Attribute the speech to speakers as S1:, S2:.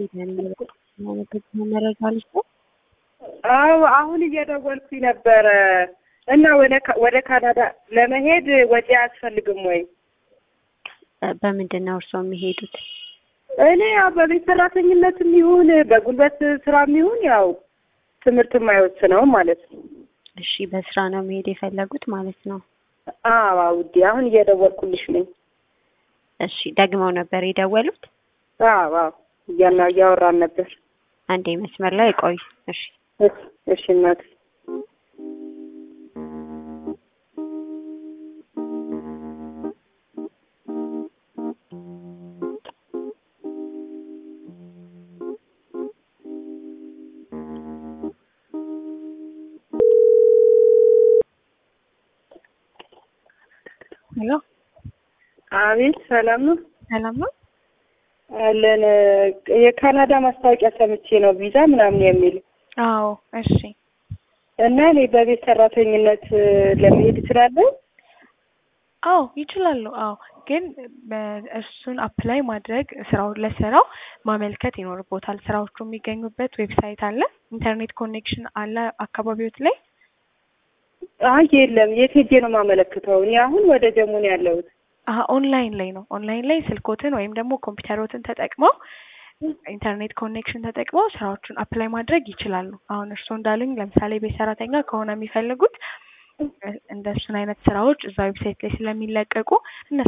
S1: መረጃ ልስጥ።
S2: አዎ አሁን እየደወልኩኝ ነበረ እና ወደ ካናዳ ለመሄድ ወጪ አያስፈልግም ወይ?
S1: በምንድን ነው እርስዎ የሚሄዱት?
S2: እኔ ያው በቤት ሰራተኝነትም ይሁን በጉልበት ስራም ይሁን ያው ትምህርት የማይወስነው ማለት ነው።
S1: እሺ በስራ ነው መሄድ የፈለጉት ማለት ነው።
S2: አዎ ውዴ አሁን እየደወልኩልሽ ነኝ።
S1: እሺ ደግመው ነበር የደወሉት?
S2: አዎ አዎ እያና እያወራን ነበር።
S1: አንዴ መስመር ላይ ቆይ። እሺ
S2: እሺ እናት
S1: ሄሎ
S2: አቤት ሰላም ነው
S1: ሰላም ነው
S2: አለን የካናዳ ማስታወቂያ ሰምቼ ነው ቪዛ ምናምን የሚል
S3: አዎ እሺ
S2: እና እኔ በቤት ሰራተኝነት ለመሄድ እችላለሁ
S3: አዎ ይችላሉ አዎ ግን እሱን አፕላይ ማድረግ ስራው ለስራው ማመልከት ይኖርቦታል ስራዎቹ የሚገኙበት ዌብሳይት አለ ኢንተርኔት ኮኔክሽን አለ አካባቢዎት ላይ
S2: አይ የለም የት ሄጄ ነው የማመለክተው እኔ አሁን ወደ ጀሙ ነው ያለሁት
S3: አሀ ኦንላይን ላይ ነው ኦንላይን ላይ ስልኮትን ወይም ደግሞ ኮምፒውተሮትን ተጠቅመው ኢንተርኔት ኮኔክሽን ተጠቅመው ስራዎቹን አፕላይ ማድረግ ይችላሉ። አሁን እርስዎ እንዳሉኝ ለምሳሌ ቤት ሰራተኛ ከሆነ የሚፈልጉት እንደሱን አይነት ስራዎች እዛ ዌብሳይት ላይ ስለሚለቀቁ እነሱ